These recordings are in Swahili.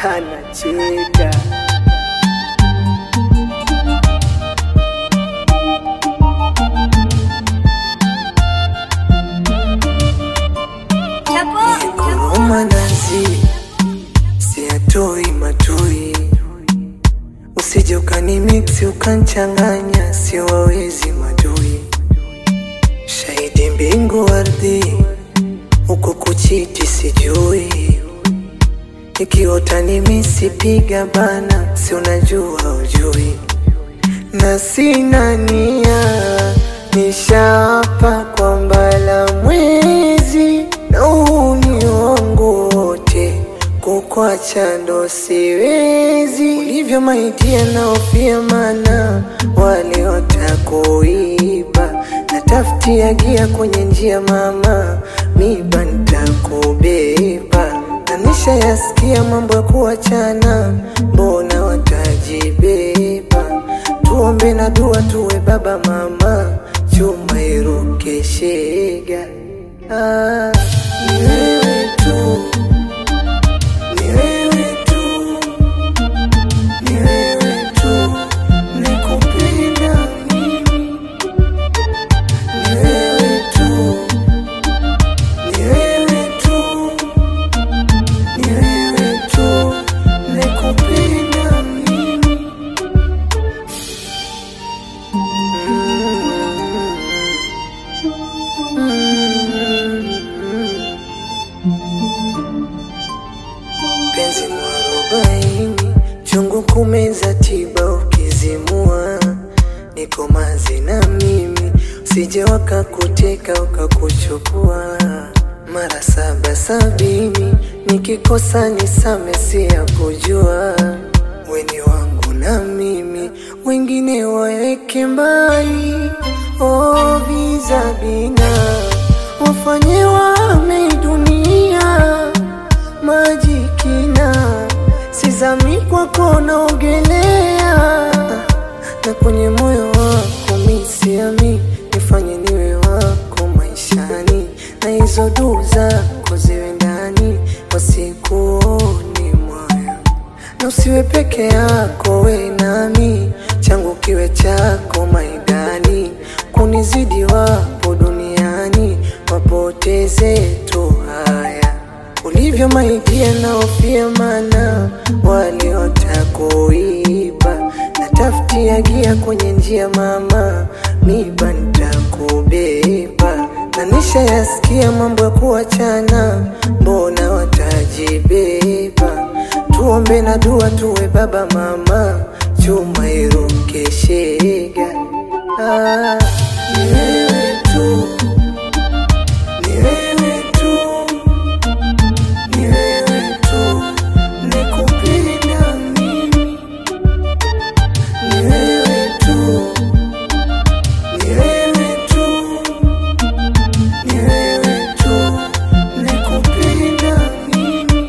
anacheka. Nguruma nazi siatoi matoi, usije ukanimiksi ukanchanganya, siwawezi madui. Shahidi mbingu ardhi, huku kuchiti sijui, ikiota nimesipiga bana, si unajua ujui, na sina nia, nishaapa kwamba la mwezi na huu ni wangu wote, kukwacha ndo siwezi. Ulivyo maitia naofia, mana wale watakuiba, natafutia gia kwenye njia, mama miba nitakubeba, na nishayasikia mambo ya kuachana, mbona watajibeba? Tuombe na dua tuwe baba mama, chuma iruke shega. Ah, ni wewe tu, ni wewe tu, ni wewe tu, nikupenda mimi. Ni wewe tu, ni wewe tu, ni wewe tu, nikupenda mimi. penzi mwarobaini chungu kumeza tiba ukizimua niko mazi na mimi usije wakakuteka ukakuchukua mara saba sabini nikikosa nisame si ya kujua weni wangu na mimi wengine waeke mbali oh, vizabina wafanye wame dunia maji kina, sizami kwako naogelea, na kwenye moyo wako misiami, nifanye niwe wako maishani, na hizo duu zako ziwe ndani, wasikuoni moyo, na usiwe peke yako, we nami, changu kiwe chako maidani, kunizidi wapo duniani, wapoteze tu haya ulivyo maidia naofia, mana wale watakuiba, natafutia gia kwenye njia, mama miba nitakubeba, na nishayasikia mambo ya kuachana, mbona watajibeba? Tuombe na dua tuwe baba mama, chuma iruke shega. Ah, ni wewe tu, ni wewe tu ni wewe tu, nikupenda mimi. Ni wewe tu, ni wewe tu, ni wewe tu, nikupenda mimi.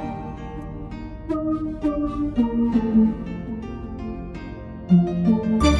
Thank you.